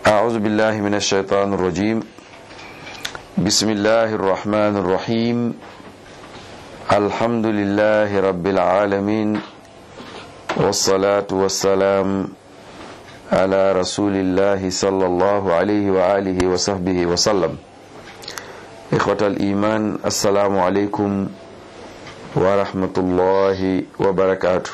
أعوذ بالله من الشيطان الرجيم بسم الله الرحمن الرحيم الحمد لله رب العالمين والصلاة والسلام على رسول الله صلى الله عليه وآله وصحبه وسلم إخوة الإيمان السلام عليكم ورحمة الله وبركاته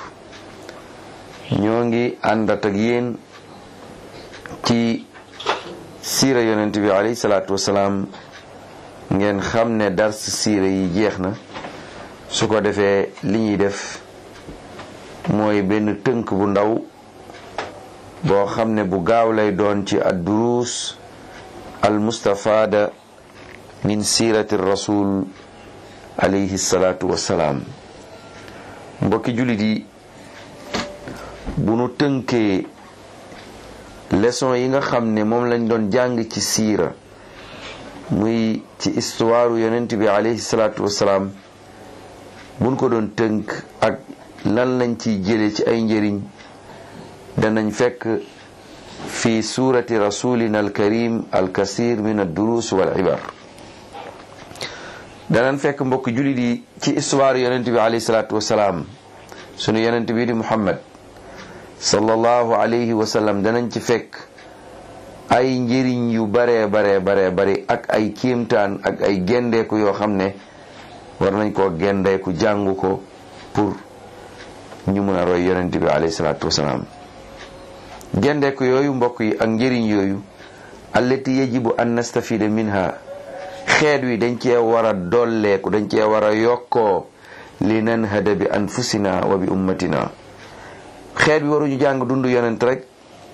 ñoo àndat ak yéen ci siira yonent bi alayhi salaatu wasalaam ngeen xam ne dars siira yi jeex na su ko defee li ñuy def mooy benn tënk bu ndaw boo xam ne bu gaaw lay doon ci ad-duruus al mustafaada min siirati rasul alayhi salaatu wasalaam mbokki jullit yi bu nu tënkee leçon yi nga xam ne moom lañ doon jàng ci siira muy ci histoire yonent bi alayhi salaatu wasalaam buñ ko doon tënk ak lan lañ ciy jële ci ay njëriñ danañ fekk fi suurati rasulina alkarim alkasir min ad-durus wal ibar danañ fekk mbokk jullit yi ci histoire yonent bi alayhi salaatu wasalaam sunu yonent bi di muhammad sallallahu alayhi wa sallam danañ ci fekk ay njëriñ yu bare bare bare bari ak ay kéemtaan ak ay gendeeku yoo xam ne war nañ koo gendeeku jàngu ko pour ñu mën a roy yonent bi alayhi salaatu wasalaam gendeeku yooyu mbokk yi ak njëriñ yooyu allati yajibu an nastafida minha xeet wi dañ cee war a dolleeku dañ cee war a yokkoo li nanhada bi anfusina wa bi ummatina xeet bi waruñu jàng dund yonent rek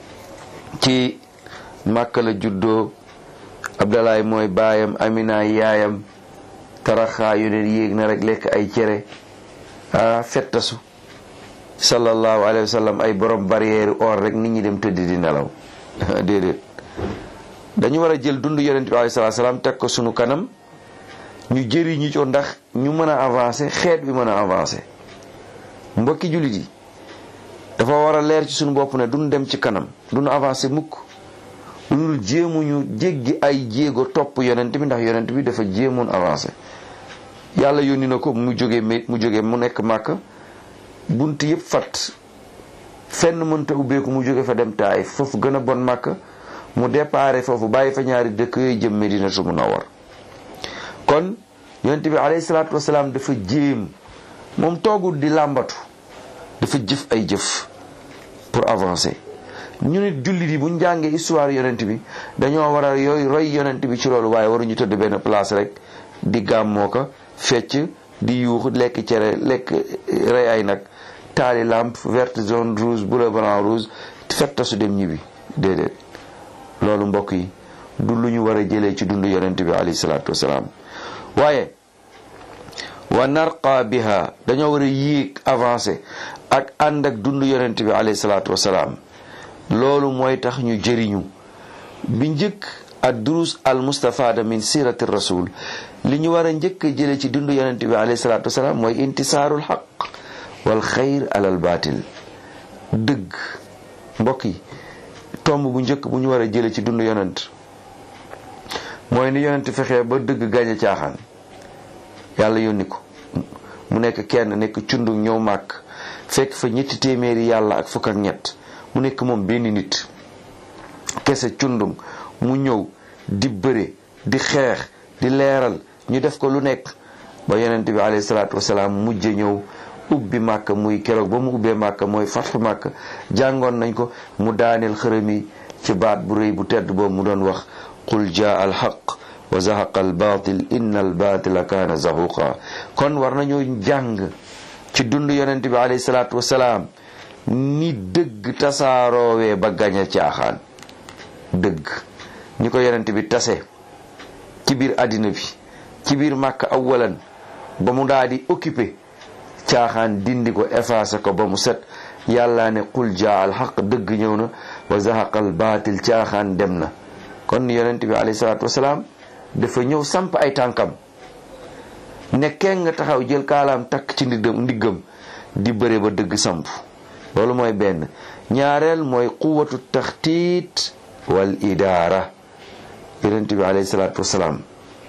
ci Màkka la juddoo Abdalaay mooy baayam Amina yaayam taraxaa yonent yéeg na rek lekk ay cere ah fettasu sallallahu alayhi wa sallam ay borom barrière or rek nit ñi dem tëdd di nelaw déedéet dañu war a jël dund yonent bi alayhi salaatu salaam teg ko sunu kanam ñu jëriñu ci ndax ñu mën a avancer xeet bi mën a avancer mbokki jullit yi dafa war a leer ci suñu bopp ne duñ dem ci kanam duñu avancé mukk lu dul jéemuñu jéggi ay jéego topp yonent bi ndax yonent bi dafa jéemoon avancé yàlla yónni na ko mu jóge mu jóge mu nekk màkk bunt yëpp fat fenn mënta ubbeeku mu jóge fa dem taayif foofu gën a bon màkk mu déparé foofu bàyyi fa ñaari dëkk yooyu jëm Medinatu Munawwar kon yonent bi alayhi salaatu wasalaam dafa jéem moom toogul di làmbatu dafa jëf ay jëf pour avancer ñu nit jullit yi bu ñu jàngee histoire yonent bi dañoo war a yooyu roy yonent bi ci loolu waaye waruñu tëdd benn place rek di gàmmoo ko fecc di yuux lekk cere lekk rey ay nag taali lampe verte jaune rouge bleu blanc rouge fetta su dem ñibbi déedéet loolu mbokk yi du lu ñu war a jëlee ci dund yonent bi alayhi salaatu wasalaam waaye wa narqa biha dañoo war a yéeg avancé ak ànd ak dund yonent bi alayhi salaatu wasalaam loolu mooy tax ñu jëriñu bi njëkk ad durus al mustafada min sirati rasul li ñu war a njëkk a jële ci dund yonent bi alayhi salaatu wasalaam mooy intisaarul xaq wal xayr alal baatil dëgg mbokk yi tomb bu njëkk bu ñu war a jële ci dund yonent mooy ni yonent fexee ba dëgg gañe caaxaan yàlla yónni ko mu nekk kenn nekk cundu ñëw màkk fekk fa ñetti téeméeri yàlla ak fukk ak ñett mu nekk moom benn nit kese cundum mu ñëw di bëre di xeex di leeral ñu def ko lu nekk ba yonent bi alayhi salaatu wasalaam mujje ñëw ubbi màkk muy keroog ba mu ubbee màkk mooy fatxu màkk jàngoon nañ ko mu daaneel xërëm yi ci baat bu rëy bu tedd boobu mu doon wax qul jaa al xaq wa zahaqa al batil inna al batila kaana zahuqa kon war nañoo jàng ci dund yonent bi alayhi salaatu wasalaam ni dëgg tasaaroowee ba gañe caaxaan dëgg ñi ko yonent bi tase ci biir àddina bi ci biir màkk awalan ba mu daal di occupé caaxaan dindi ko effacé ko ba mu set yàlla ne qul jaa al xaq dëgg ñëw na wa zahaqa al batil caaxaan dem na kon yonent bi alayhi salaatu wasalaam dafa ñëw samp ay tànkam ne kenn nga taxaw jël kaalaam takk ci ndiggam ndiggam di bëre ba dëgg samp loolu mooy benn ñaareel mooy quwatu taxtiit wal idaara yonent bi alayhi salaatu wasalaam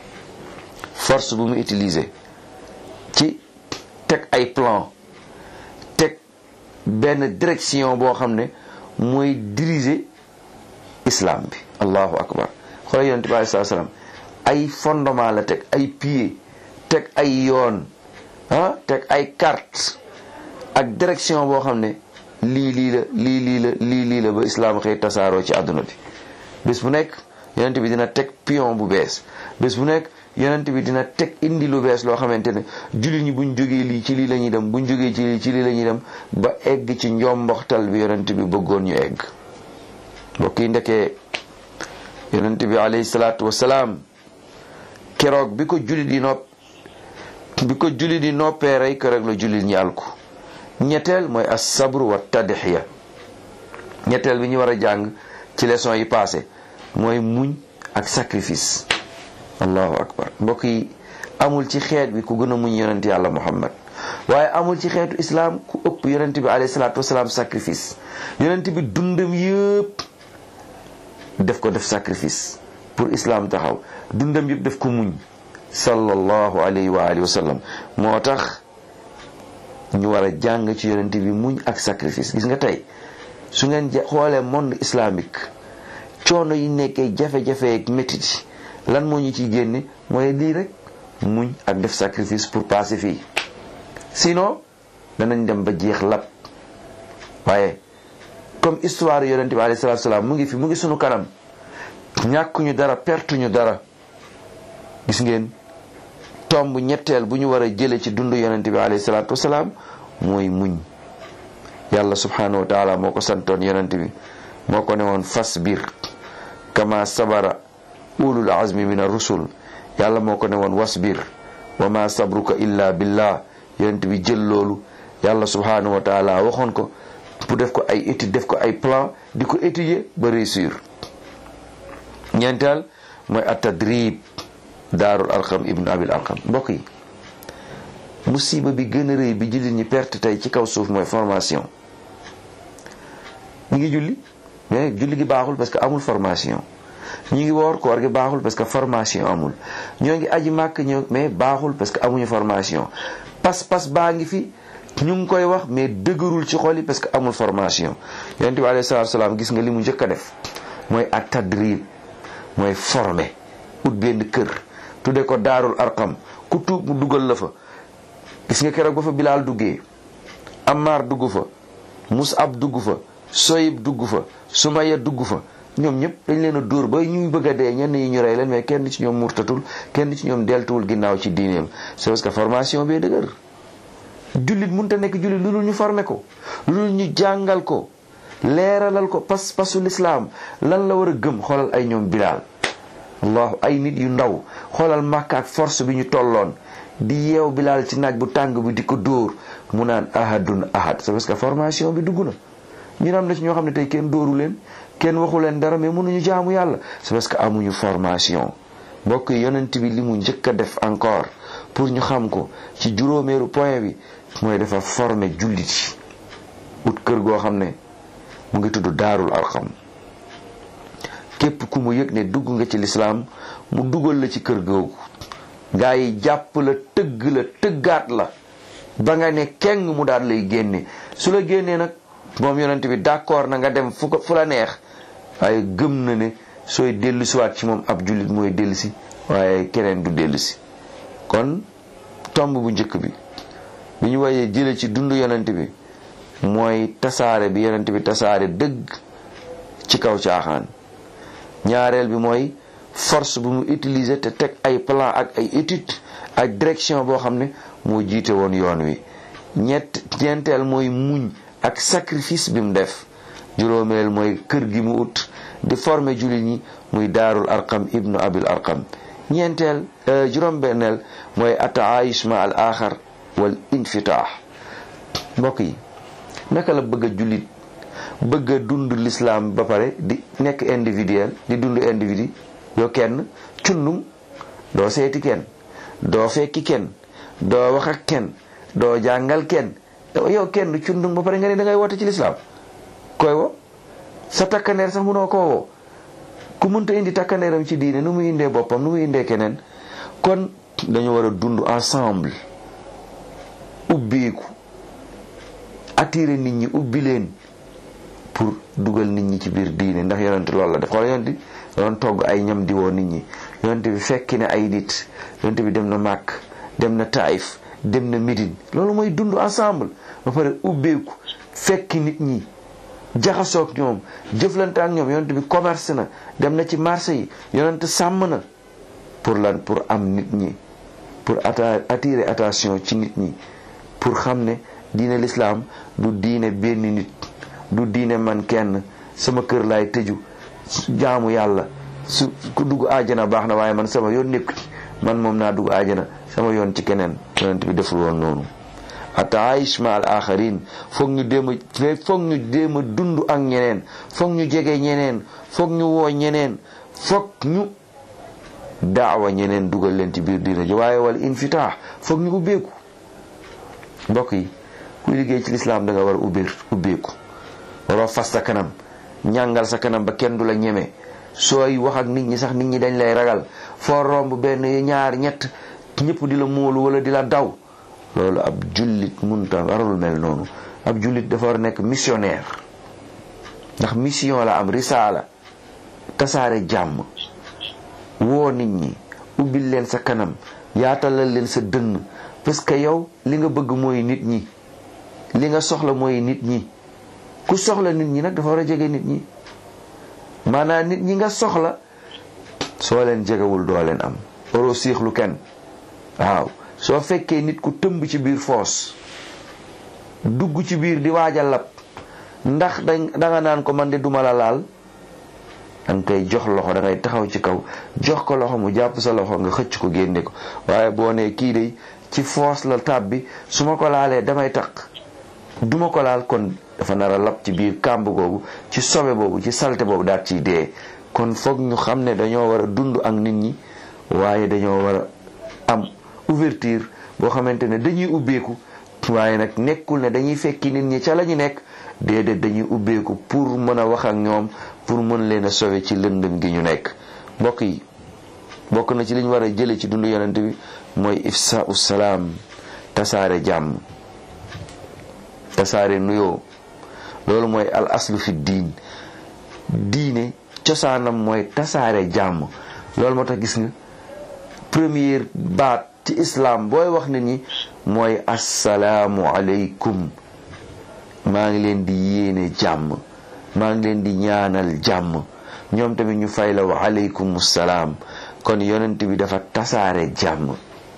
force bu mu utiliser ci teg ay plan teg benn direction boo xam ne mooy diriger islam bi allahu akbar xoolal yonent bi alayhi salaatu wasalaam ay fondement la teg ay pied teg ay yoon ah teg ay carte ak direction boo xam ne lii lii la lii lii la lii lii la ba islaam xëy tasaaroo ci àdduna bi bés bu nekk yonent bi dina teg pion bu bees bés bu nekk yonent bi dina teg indi lu bees loo xamante ne jullit ñi buñ jógee lii ci lii la ñuy dem buñ jógee ci lii ci lii la ñuy dem ba egg ci njomboxtal bi yonent bi bëggoon ñu egg mbokk yi ndekee yonent bi alayhi salaatu wasalaam keroog bi ko jullit yi nopp bi ko jullit yi noppee rey keroog la jullit ñi alku ñetteel mooy as sabru wa tadxiya ñetteel bi ñu war a jàng ci leçon yi passé mooy muñ ak sacrifice allahu akbar mbokk yi amul ci xeet bi ku gën a muñ yonent yàlla muhammad waaye amul ci xeetu islaam ku ëpp yonent bi alayhi salaatu wasalaam sacrifice yonent bi dundam yëpp def ko def sacrifice pour islam taxaw dundam yëpp def ko muñ sallallahu alayhi wa alihi wa sallam moo tax ñu war a jàng ci yonent bi muñ ak sacrifice gis nga tey su ngeen xoolee monde islamique coono yi nekkee jafe-jafe ak métit lan moo ñu ciy génne mooy lii rek muñ ak def sacrifice pour passer fii sinon danañ dem ba jeex lap waaye comme histoire yonent bi alayhi salaatu salaam mu ngi fi mu ngi sunu kanam ñàkkuñu dara pertuñu dara gis ngeen tomb ñetteel bu ñu war a jële ci dundu yonent bi alayhi salaatu wasalaam mooy muñ yàlla subhanahu wa taala moo ko santoon yonent bi moo ko ne woon fasbir kama sabara ulul azmi min ar-rusul yàlla moo ko ne woon wasbir wa ma sabruka illa billah yonent bi jël loolu yàlla subhanahu wa taala waxoon ko pour def ko ay étude def ko ay plan di ko étudier ba réussir ñeenteel mooy at-tadrib daarul arqam ibnu abil arqam mbokk yi musiba bi gën a rëy bi jullit ñi perte tey ci kaw suuf mooy formation ñu ngi julli mais julli gi baaxul parce que amul formation ñu ngi woor koor gi baaxul parce que formation amul ñoo ngi aji màkk ñoo mais baaxul parce que amuñu formation pas-pas baa ngi fi ñu ngi koy wax mais dëgërul ci xol yi parce que amul formation yonent bi alayhi salaatu salaam gis nga li mu njëkk a def mooy at tadrib mooy formé ut benn kër tudde ko daarul arqam ku tuub mu dugal la fa gis nga keroog ba fa bilaal duggee Ammar dugg fa Musab dugg fa Soyib dugg fa Sumaya dugg fa ñoom ñëpp dañ leen a dóor ba ñuy bëgg a dee ñenn yi ñu rey leen mais kenn ci ñoom murtatul kenn ci ñoom deltuwul ginnaaw ci diineem c'est parce que formation bee dëgër jullit mënta nekk jullit lu dul ñu formé ko lu dul ñu jàngal ko leeralal ko pas pasu lislaam lan la war a gëm xoolal ay ñoom bilaal allahu ay nit yu ndaw xoolal màkk ak force bi ñu tolloon di yeew bilaal ci naaj bu tàng bi di ko dóor mu naan ahadun ahad c'est parce que formation bi dugg na ñu am na ci ñoo xam ne tey kenn dóoru leen kenn waxu leen dara mais mënuñu jaamu yàlla c'est parce que amuñu formation mbokk yi yonent bi li mu njëkk a def encore pour ñu xam ko ci juróomeeru point bi mooy dafa former jullit yi ut kër goo xam ne mu ngi tudd daarul arqam képp ku mu yëg ne dugg nga ci lislaam mu dugal la ci kër googu gaa yi jàpp la tëgg la tëggaat la ba nga ne keng mu daal lay génne su la génnee nag moom yonent bi d'accord na nga dem fu ko fu la neex waaye gëm na ne sooy dellu siwaat ci moom ab jullit mooy dellu si waaye keneen du dellu si kon tomb bu njëkk bi bi ñu wayee jële ci dundu yonent bi mooy tasaare bi yonent bi tasaare dëgg ci kaw caaxaan ñaareel bi mooy force bu mu utiliser te teg ay plan ak ay étude ak direction boo xam ne moo jiite woon yoon wi ñett ñeenteel mooy muñ ak sacrifice bi mu def juróomeel mooy kër gi mu ut di former jullit ñi muy daarul arqam ibnu abil arqam ñeenteel juróom-benneel mooy ataayush ma al axar wal infitaax mbokk yi naka la bëgg a jullit bëgg a dund l'islam ba pare di nekk individuel di dund individu yoo kenn cundum doo seeti kenn doo fekki kenn doo wax ak kenn doo jàngal kenn yow kenn cundum ba pare nga ne da ngay woote ci l'islam koy wo sa takkandeer sax munoo koo woo ku mënta indi takkandeeram ci diine nu muy indee boppam nu muy indee keneen kon dañu war a dund ensemble ubbeeku attirer nit ñi ubbi leen pour dugal nit ñi ci biir diine ndax yonente loolu la def xool yonente doon togg ay ñam di woo nit ñi yonente bi fekki ne ay nit yonente bi dem na Màkk dem na Taïf dem na Médine loolu mooy dund ensemble ba pare ubbeeku fekki nit ñi jaxasoog ñoom jëflante ak ñoom yonente bi commerce na dem na ci marché yi yonente sàmm na pour lan pour am nit ñi pour attirer attention ci nit ñi pour xam ne diine l'islam du diine benn nit du diine man kenn sama kër laay tëju jaamu yàlla su ku dugg aajana baax na waaye man sama yoon nekk man moom naa dugg aajana sama yoon ci keneen yonent bi deful woon noonu ataish ma al axarin foog ñu déem a foog ñu déem a dund ak ñeneen foog ñu jege ñeneen foog ñu woo ñeneen foog ñu daawa ñeneen dugal leen ci biir diina ji waaye wala infitaax foog ñu ubbeeku mbokk yi kuy liggéey ci lislaam da nga war a ubbeer ubbeeku waroo fas sa kanam ñàngal sa kanam ba kenn du la ñeme sooy wax ak nit ñi sax nit ñi dañ lay ragal foo romb benn ñaar ñett ñëpp di la móolu wala di la daw loolu ab jullit munta warul mel noonu ab jullit dafa war a nekk missionnaire ndax mission la am risaala tasaare jàmm woo nit ñi ubbil leen sa kanam yaatalal leen sa dënn parce que yow li nga bëgg mooy nit ñi li nga soxla mooy nit ñi ku soxla nit ñi nag dafa war a jege nit ñi maanaam nit ñi nga soxla soo leen jegewul doo leen am waroo siixlu kenn waaw soo fekkee nit ku tëmb ci biir foos dugg ci biir di waaj a lab ndax dañ danga naan ko man de duma la laal danga koy jox loxo da ngay taxaw ci kaw jox ko loxo mu jàpp sa loxo nga xëcc ko génne ko waaye boo nee kii de ci foos la tab bi su ma ko laalee damay taq duma ko laal kon dafa nar a lab ci biir kàmb googu ci sobe boobu ci salte boobu daal ciy dee kon foog ñu xam ne dañoo war a dund ak nit ñi waaye dañoo war a am ouverture boo xamante ne dañuy ubbeeku waaye nag nekkul ne dañuy fekki nit ñi ca la ñu nekk déedéet dañuy ubbeeku pour mën a wax ak ñoom pour mën leen a sauver ci lëndëm gi ñu nekk mbokk yi bokk na ci li ñu war a jële ci dundu yonent bi mooy ifsaau salaam tasaare jàmm tasaare nuyoo loolu mooy al aslu fi diin diine cosaanam mooy tasaare jàmm loolu moo tax gis nga première baat ci islam booy wax nit ñi mooy assalaamu aleykum maa ngi leen di yéene jàmm maa ngi leen di ñaanal jàmm ñoom tamit ñu fay la wa aleykum salaam kon yonent bi dafa tasaare jàmm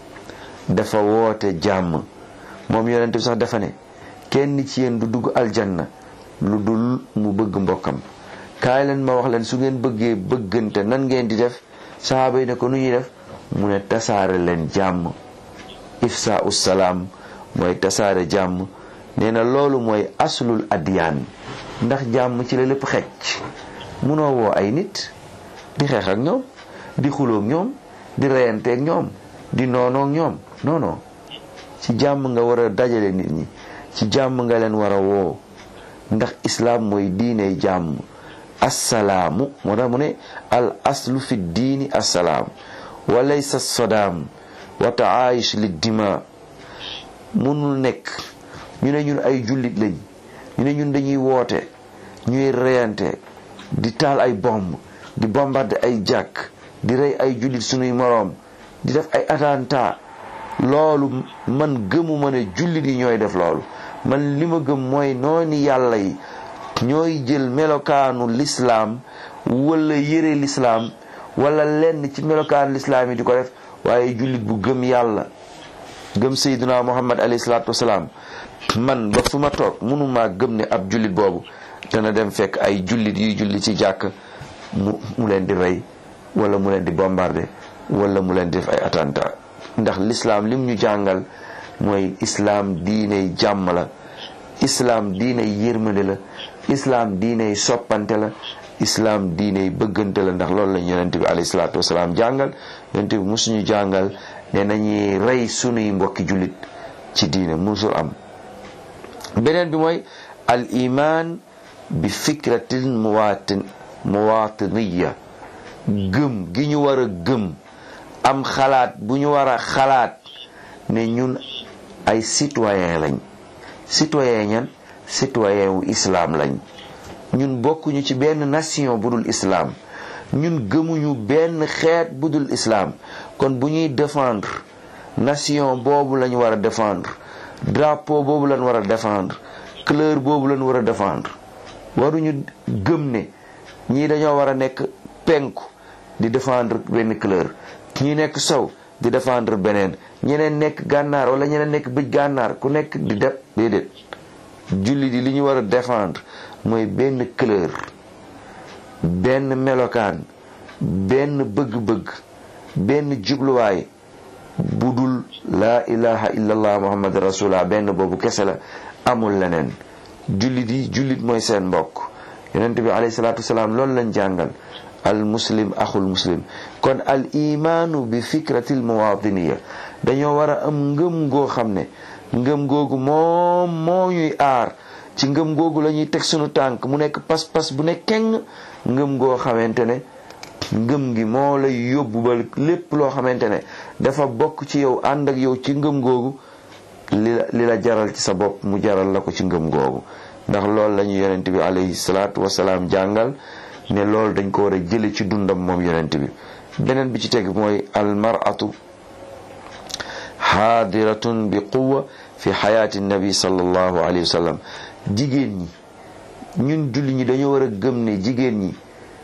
dafa woote jàmm moom yonent bi sax dafa ne kenn ci yéen du dugg aljanna lu dul mu bëgg mbokkam kaay leen ma wax leen su ngeen bëggee bëggante nan ngeen di def sahaaba yi ne ko nu ñuy def mu ne tasaare leen jàmm ifsa salaam mooy tasaare jàmm nee na loolu mooy aslul adiyaan ndax jàmm ci la lépp xecc munoo woo ay nit di xeex ak ñoom di xuloog ñoom di reyanteeg ñoom di noonoog ñoom non non ci jàmm nga war a dajale nit ñi ci jàmm nga leen war a woo ndax islaam mooy diiney jàmm assalaamu moo tax mu ne al aslu fi diini assalaam wa laysa sodaam wa taayish li dima munul nekk ñu ne ñun ay jullit lañ ñu ne ñun dañuy woote ñuy reyante di taal ay bomb di bombarder ay jàkk di rey ay jullit sunuy moroom di def ay attentat loolu man gëmuma ne jullit yi ñooy def loolu man li ma gëm mooy nooni yàlla yi ñooy jël melokaanu lislaam wala yëre lislaam wala lenn ci melokaanu lislaam yi di ko def waaye jullit bu gëm yàlla gëm sayyiduna muhammad alayhi salaatu wasalaam man ba fu ma toog mënumaa gëm ne ab jullit boobu dana dem fekk ay jullit yuy julli ci jàkk mu mu leen di rey wala mu leen di bombarder wala mu leen di def ay attentat ndax lislaam lim ñu jàngal mooy islaam diiney jàmm la islaam diiney yërmande la islaam diiney soppante la islaam diiney bëggante la ndax loolu lañ yonente bi alayhi salaatu wasalaam jàngal yonente bi musuñu jàngal ne nañuy rey sunuy mbokki jullit ci diine musul am beneen bi mooy al iman bi fikratin muwatin muwatiniya gëm gi ñu war a gëm am xalaat bu ñu war a xalaat ne ñun ay citoyen lañ citoyen ñan citoyen wu islam lañ ñun bokkuñu ci benn nation bu dul islam ñun gëmuñu benn xeet bu dul islam kon bu ñuy défendre nation boobu lañ war a défendre drapeau boobu lañ war a défendre couleur boobu lañ war a défendre waruñu gëm ne ñii dañoo war a nekk penku di défendre benn couleur ñi nekk sow di défendre beneen ñeneen nekk gànnaar wala ñeneen nekk bëj gànnaar ku nekk di def déedéet julli di li ñu war a défendre mooy benn couleur benn melokaan benn bëgg-bëgg benn jubluwaay bu dul laa ilaha illallah muhammad rasulullah benn boobu kese la amul leneen jullit yi jullit mooy seen mbokk yonent bi alayhi salaatu wasalaam loolu lañ jàngal al muslim axul muslim kon al imaanu bi fikratil muwaatiniya dañoo war a am ngëm goo xam ne ngëm googu moom moo ñuy aar ci ngëm googu la ñuy teg sunu tànk mu nekk pas-pas bu ne keng ngëm goo xamante ne ngëm gi moo lay yóbbu ba lépp loo xamante ne dafa bokk ci yow ànd ak yow ci ngëm googu li la li la jaral ci sa bopp mu jaral la ko ci ngëm googu ndax loolu la ñu yonent bi alayhi salaatu wasalaam jàngal ne loolu dañ ko war a jële ci dundam moom yonent bi beneen bi ci teg mooy almaratu xaadiratun bi quwa fi xayaati nabi sallallahu alayhi wa sallam jigéen ñi ñun julli ñi dañoo war a gëm ne jigéen ñi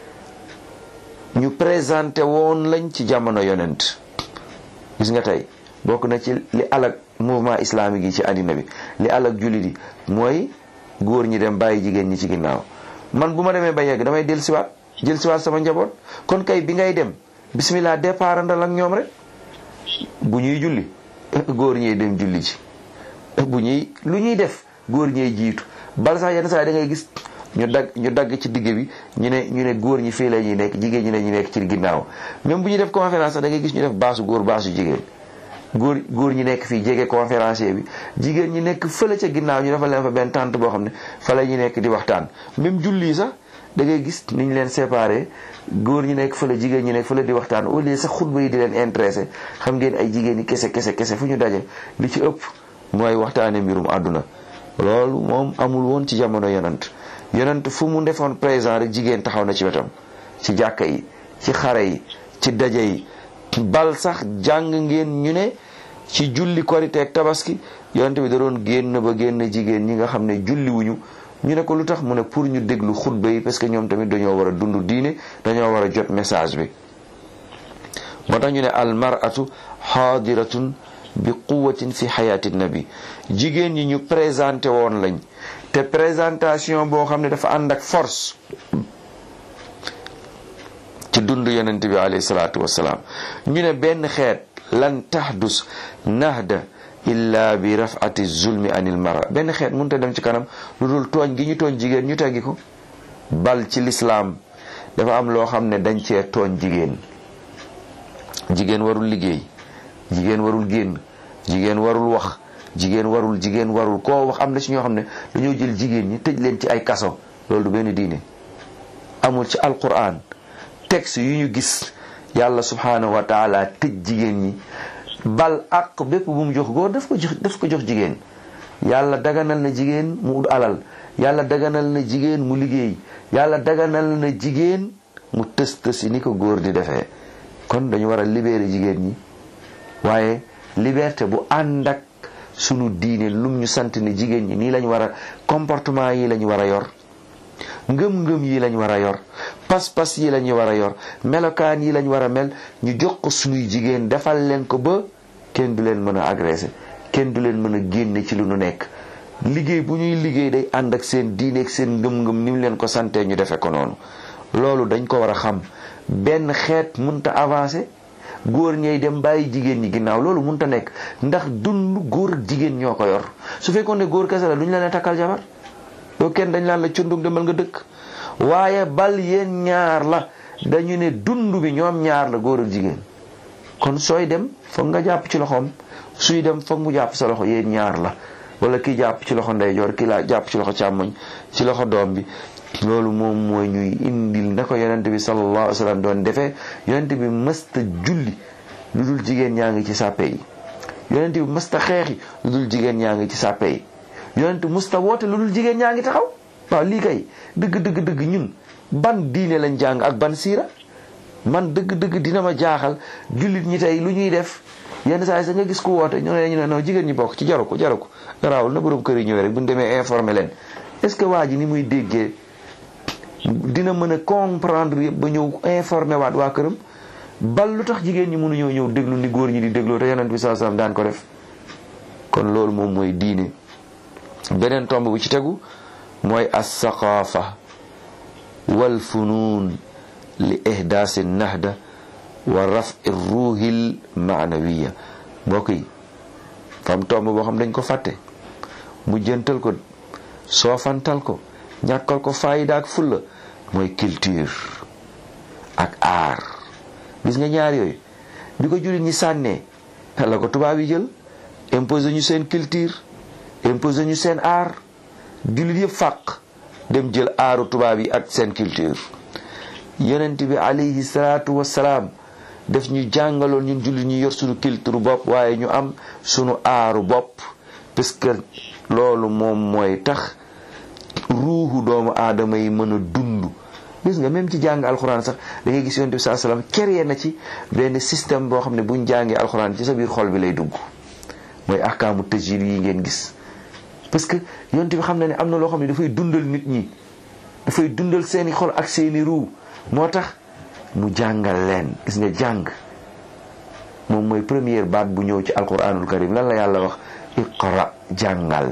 ñu présenté woon lañ ci jamono yonent gis nga tey bokk na ci li alag mouvement islamique yi ci àddina bi li alag jullit yi mooy góor ñi dem bàyyi jigéen ñi ci ginnaaw man bu ma demee ba yegg damay del siwaat jël siwaat sama njaboot kon kay bi ngay dem bismillah départ andal ak ñoom rek bu ñuy julli góor ñee dem julli ci bu ñuy lu ñuy def góor ñee jiitu bal sax yenn saa da ngay gis ñu dagg ñu dagg ci digg bi ñu ne ñu ne góor ñi fii la ñuy nekk jigéen ñi ne ñu nekk ci ginnaaw même bu ñuy def conférence sax da ngay gis ñu def baasu góor baasu jigéen góor góor ñi nekk fii jege conférencier bi jigéen ñi nekk fële ca ginnaaw ñu defal leen fa benn tente boo xam ne fa la ñuy nekk di waxtaan même julli sax da ngay gis ni ñu leen séparé góor ñi nekk fële jigéen ñi nekk fële di waxtaan au lieu sax xutba yi di leen intéressé xam ngeen ay jigéen ñi kese kese kese fu ñu daje li ci ëpp mooy waxtaane mbirum àdduna loolu moom amul woon ci jamono yonant yonant fu mu defoon présent rek jigéen taxaw na ci wetam ci jàkka yi ci xare yi ci daje yi bal sax jàng ngeen ñu ne ci julli korite ak tabaski yonent bi da doon génn ba génn jigéen ñi nga xam ne julli wuñu ñu ne ko lu tax mu ne pour ñu déglu xutba yi parce que ñoom tamit dañoo war a dund diine dañoo war a jot message bi moo tax ñu ne al mar'atu xaadiratun bi quwatin fi xayaati nabi jigéen ñi ñu présenté woon lañ te présentation boo xam ne dafa ànd ak force ci dund yonent bi alayhi salaatu wasalaam ñu ne benn xeet lan tahdus nahda illa bi rafati zulmi anil mara benn xeet mënut a dem ci kanam lu dul tooñ gi ñu tooñ jigéen ñu teggi ko bal ci lislaam dafa am loo xam ne dañ cee tooñ jigéen jigéen warul liggéey jigéen warul génn jigéen warul wax jigéen warul jigéen warul koo wax am na ci ñoo xam ne dañoo jël jigéen ñi tëj leen ci ay kaso loolu du benn diine amul ci alquran texte yu ñu gis yàlla subhanahu wa taala tëj jigéen ñi bal ak bépp bu mu jox góor daf ko jox daf ko jox jigéen yàlla daganal na jigéen mu ut alal yàlla daganal na jigéen mu liggéey yàlla daganal na jigéen mu tës tësi ni ko góor di defee kon dañu war a libérer jigéen ñi waaye liberté bu ànd ak sunu diine lum ñu sant ne jigéen ñi nii lañu war a comportement yi lañu war a yor ngëm-ngëm yi lañ war a yor pas-pas yi lañu war a yor melokaan yi lañ war a mel ñu jox ko sunuy jigéen defal leen ko ba kenn du leen mën a agressé kenn du leen mën a génne ci lu nu nekk liggéey bu ñuy liggéey day ànd ak seen diine ak seen ngëm-ngëm ni mu leen ko santee ñu defe ko noonu loolu dañ ko war a xam benn xeet munta avancé góor ñey dem bàyyi jigéen ñi ginnaaw loolu munta nekk ndax dund góor ak jigéen ñoo ko yor su fekkoon ne góor kese la duñ leen takkal jabar doo kenn dañ laan la cundug demal nga dëkk waaye bal yéen ñaar la dañu ne dund bi ñoom ñaar la góor ak jigéen kon sooy dem foog nga jàpp ci loxoom suy dem foog mu jàpp sa loxo yéen ñaar la wala kii jàpp ci loxo ndeyjoor kii laa jàpp ci loxo càmmoñ ci loxo doom bi loolu moom mooy ñuy indil na ko yonent bi sallallahu alayhi wa sallam doon defee yonent bi mësta julli lu dul jigéen ñaa ngi ci sàppe yi yonent bi mësta xeexi lu dul jigéen ñaa ngi ci sàppe yi yonent mësta woote lu dul jigéen ñaa ngi taxaw waaw lii kay dëgg dëgg dëgg ñun ban diine lañ jàng ak ban siira man dëgg dëgg dina ma jaaxal jullit ñi tey lu ñuy def yenn saa yi sax nga gis ku woote ñu ne ñu ne non jigéen ñi bokk ci jaru ko jaru ko garaawul na borom kër yi ñëwee rek bu ñu demee informer leen est-ce que waa ji ni muy déggee dina mën a comprendre yëpp ba ñëw informer waat waa këram bal lu tax jigéen ñi mënuñoo ñëw déglu ni góor ñi di dégloo te yonent bi sallallahu alayhi wasallam daan ko def kon loolu moom mooy diine beneen tomb bu ci tegu mooy as-saqaafa wal funuun li ihdaasi nahda wa rafi ruuhil maanawiya mbokk yi fam tomb boo xam dañ ko fàtte mu jëntal ko soofantal ko ñàkkal ko fayda ak fulla mooy culture ak art gis nga ñaar yooyu bi ko jullit ñi sànnee la ko tubaab yi jël imposé ñu seen culture imposé ñu seen art jullit yëpp fàq dem jël aaru tubaab yi ak seen culture yonent bi alayhi salaatu wassalaam def ñu jàngaloon ñun jullit ñu yor suñu culture bopp waaye ñu am suñu aaru bopp parce que loolu moom mooy tax ruuxu doomu aadama yi mën a dund gis nga même ci jàng alxuraan sax da ngay gis yonent bi saa salaam créé na ci benn système boo xam ne buñ jàngee alxuraan ci sa biir xol bi lay dugg mooy ahkaamu tajwid yi ngeen gis parce que yonent bi xam na ne am na loo xam ne dafay dundal nit ñi dafay dundal seeni xol ak seeni ruu moo tax mu jàngal leen gis nga jàng moom mooy première baat bu ñëw ci alquranul karim lan la yàlla wax iqra jàngal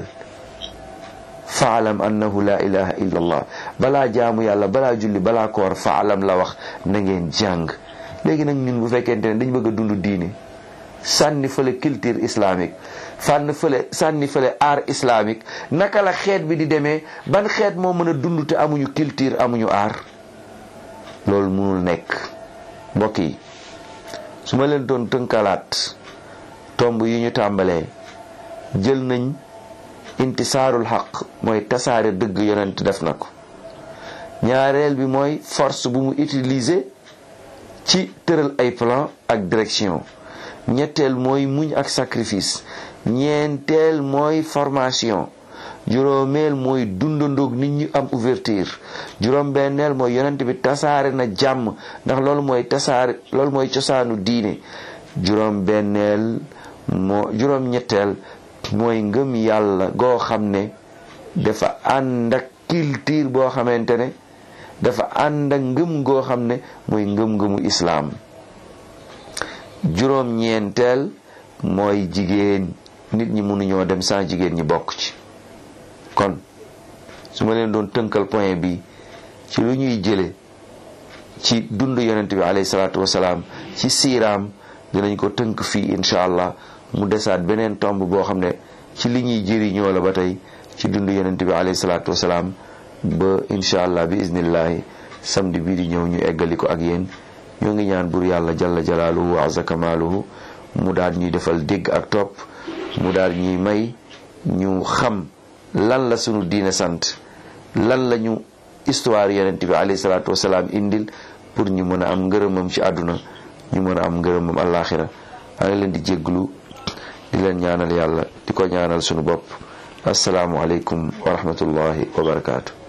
faalam annahu la ilaha illa allah balaa jaamu yàlla balaa julli balaa koor faalam la wax na ngeen jàng léegi nag ñun bu fekkente ne dañ bëgg a dund diine sànni fële culture islamique fànn fële sànni fële art islamique naka la xeet bi di demee ban xeet moo mën a dund te amuñu culture amuñu art loolu mënul nekk mbokk yi su ma leen doon tënkalaat tomb yi ñu tàmbalee jël nañ intisaarul xaq mooy tasaare dëgg yonent def na ko ñaareel bi mooy force bu mu utiliser ci tëral ay plan ak direction ñetteel mooy muñ ak sacrifice ñeenteel mooy formation juróomeel mooy dundandoog nit ñi am ouverture juróom benneel mooy yonent bi tasaare na jàmm ndax loolu mooy tasaare loolu mooy cosaanu diine juróom benneel moo juróom ñetteel mooy ngëm yàlla goo xam ne dafa ànd ak culture boo xamante ne dafa ànd ak ngëm goo xam ne mooy ngëm-ngëmu islaam juróom ñeenteel mooy jigéen nit ñi mënuñoo dem sans jigéen ñi bokk ci kon su ma leen doon tënkal point bi ci lu ñuy jële ci dund yonent bi alayhi salaatu wasalaam ci siiraam dinañ ko tënk fii incha allah mu desaat beneen tomb boo xam ne ci li ñuy jëriñoo la ba tey ci dund yonent bi alayhi salaatu wasalaam ba incha allah bi iznillahi samedi bii di ñëw ñu eggali ko ak yéen ñoo ngi ñaan bur yàlla jalla jalaaluhu wa azza kamaaluhu mu daal ñuy defal dégg ak topp mu daal ñuy may ñu xam lan la sunu diine sant lan la ñu histoire yonent bi alayhi salaatu wasalaam indil pour ñu mën a am ngërëmam ci àdduna ñu mën a am ngërëmam àllaaxira maa ngi leen di jégglu di leen ñaanal yàlla di ko ñaanal sunu bopp asalaamualeykum wa rahmatullahi wa barakaatu.